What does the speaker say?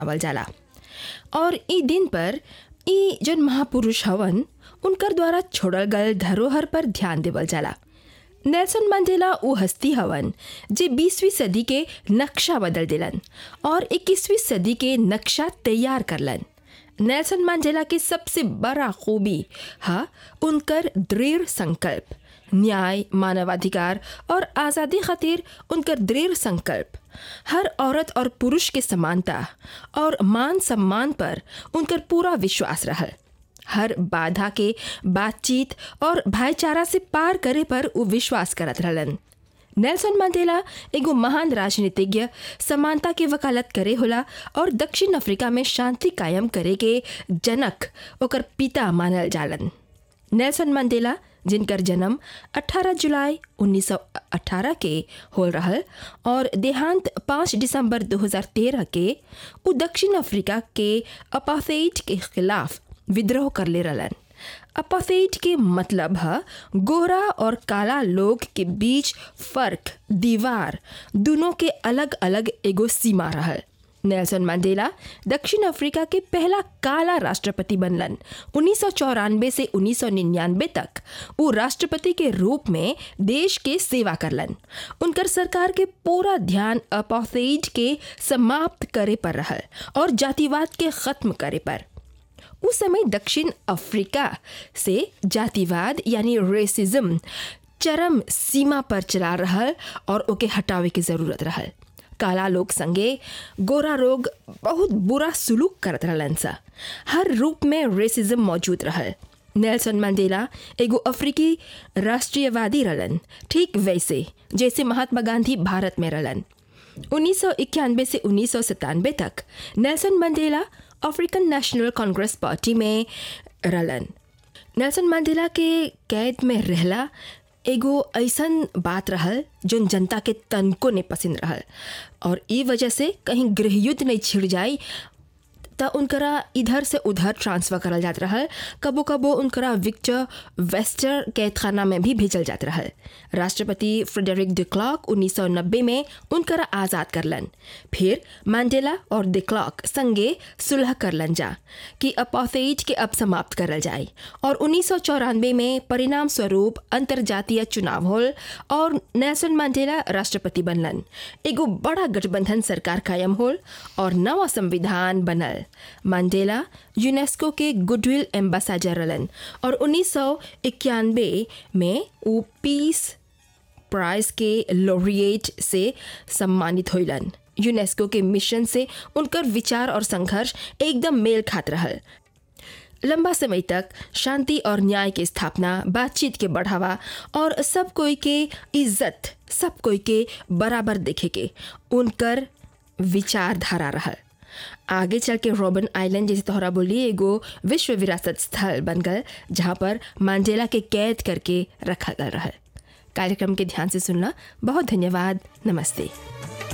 मनावल जाला और ई दिन पर ई जन महापुरुष हवन उनकर द्वारा छोड़ल गल धरोहर पर ध्यान देवल जाला नेल्सन मंडेला वो हस्ती हवन जे 20वीं सदी के नक्शा बदल दिलन और 21वीं सदी के नक्शा तैयार करलन नेल्सन मंडेला के सबसे बड़ा खूबी हा उनकर दृढ़ संकल्प न्याय मानवाधिकार और आज़ादी खातिर उनकर दृढ़ संकल्प हर औरत और पुरुष के समानता और मान सम्मान पर उनकर पूरा विश्वास रहल हर बाधा के बातचीत और भाईचारा से पार करे पर वो विश्वास करत रहलन नेल्सन मंडेला एगो महान राजनीतिज्ञ समानता के वकालत करे होला और दक्षिण अफ्रीका में शांति कायम करे के जनक ओकर पिता मानल जालन नेल्सन मंडेला जिनकर जन्म 18 जुलाई 1918 के होल रहल और देहांत 5 दिसंबर 2013 के उ दक्षिण अफ्रीका के अपाथेइड के खिलाफ विद्रोह कर ले रहलन अपाथेइड के मतलब है गोरा और काला लोग के बीच फर्क दीवार दोनों के अलग अलग एगो सीमा रहल नेल्सन मंडेला दक्षिण अफ्रीका के पहला काला राष्ट्रपति बनलन उन्नीस से 1999 तक वो राष्ट्रपति के रूप में देश के सेवा करलन उनकर सरकार के पूरा ध्यान अपाथेइड के समाप्त करे पर रहल और जातिवाद के खत्म करे पर उस समय दक्षिण अफ्रीका से जातिवाद यानी रेसिज्म चरम सीमा पर चला रहल और ओके हटावे के जरूरत रहल काला लोग संगे गोरा लोग बहुत बुरा सुलूक करत रहलन सा हर रूप में रेसिज्म मौजूद रहल नेल्सन मंडेला एगो अफ्रीकी राष्ट्रीयवादी रहलन ठीक वैसे जैसे महात्मा गांधी भारत में रहलन उन्नीस से उन्नीस तक Nelson Mandela African National Congress party में रहलन नेल्सन मंडेला के कैद में रहला एगो ऐसन बात रहल जोन जनता के तनको ने पसंद रहल और ई वजह से कहीं गृहयुद्ध नहीं छिड़ जाए त उनकरा इधर से उधर ट्रांसफ़र करल जात रहल कबो कबो उनकरा विक्टर वेस्टर कैद खाना में भी भेजल जात रहल राष्ट्रपति फ्रेडरिक डिक्लॉक 1990 में उनकरा आज़ाद करलन फिर मंडेला और डिक्लॉक संगे सुलह करलन जा कि अपाथेइड के अब समाप्त करल जाए और उन्नीस में परिणाम स्वरूप अंतर्जातीय चुनाव होल और नेल्सन मंडेला राष्ट्रपति बनलन एगो बड़ा गठबंधन सरकार कायम होल और नवा संविधान बनल मंडेला यूनेस्को के गुडविल एम्बेसडर रहलन और उन्नीस में वो पीस प्राइज के लॉरिएट से सम्मानित होइलन यूनेस्को के मिशन से उनकर विचार और संघर्ष एकदम मेल खात रहल लंबा समय तक शांति और न्याय के स्थापना बातचीत के बढ़ावा और सब कोई के इज्जत सब कोई के बराबर देखे के उनकर विचारधारा रहल आगे चल के रॉबन आइलैंड जैसे तोहरा बोली एगो विश्व विरासत स्थल बन गल जहाँ पर मांडेला के कैद करके रखा गल रहल कार्यक्रम के ध्यान से सुनना बहुत धन्यवाद नमस्ते